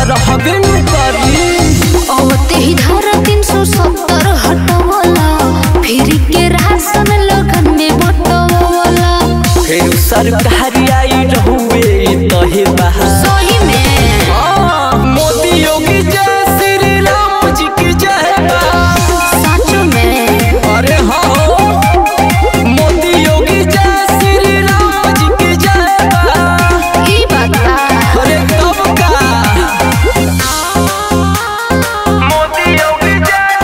रहबे न करी औते ही धारा तीन सौ सत्तर हटवला फिर के राशन लगन में बटवला फिर सरकारी आई रहुए तहे बहा सही में मोदी योगी जय श्री राम जी की जय बा सच में अरे हाँ मोदी योगी जय श्री राम जी की जय बा ई बात बा अरे कब का मोदी योगी जय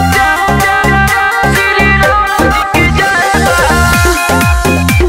श्री राम जी की जय बा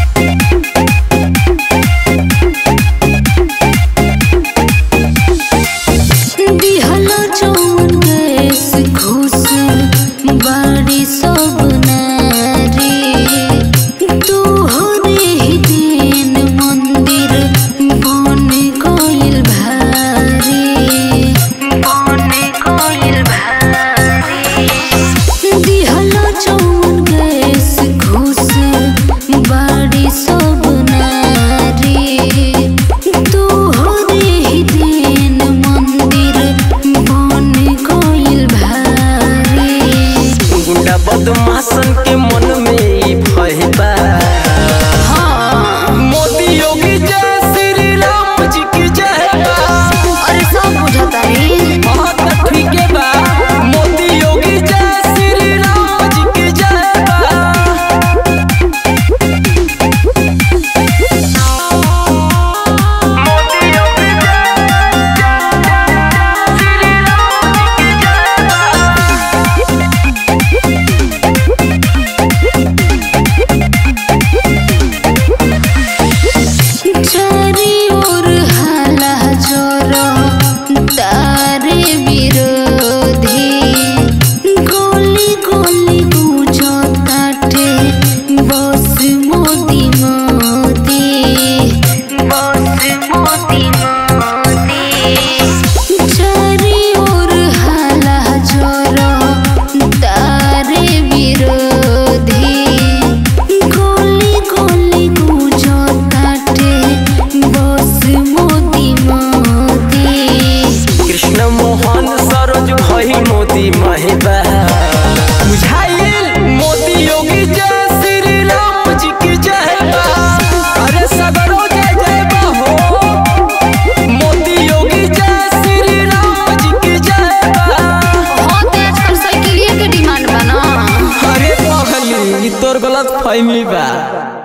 दिहलो जौन गैस घूस बाड़ी सब नारी तू हो रे ही दिन मंदिर बन गइल भारी बन गइल भारी दिहलो जौन गैस घूस बाड़ी सब नारी तू हो रे ही दिन मंदिर बन गइल भारी गुंडा बदमाशन के मन में ई भय बा मोदी योगी जय श्री राम जी की जय बा अरे सब बुझता रे हाँ त ठीक है बा मोदी योगी जय श्री राम जी की जय बा मोदी योगी जय श्री राम जी की जय बा चारी ओर हाला जोरो तारे विरोधी गोली गोली बुझो ताटे बस मोदी मोदी बस मोदी मोदी चारी ओर हाला जोरो तारे विरोधी गोली गोली गुजो ताटे बस मोदी मोदी कृष्ण मोहन सरोज भई मोदी महिबा बुझाइल मोदी योगी जय श्री राम जी की जय बा अरे सगरो जय जय बा हो मोदी योगी जय श्री राम जी की जय बा हाँ तो आजकल साइकिलिया के डिमांड बना अरे पगली ई तोर गलत फहमी बा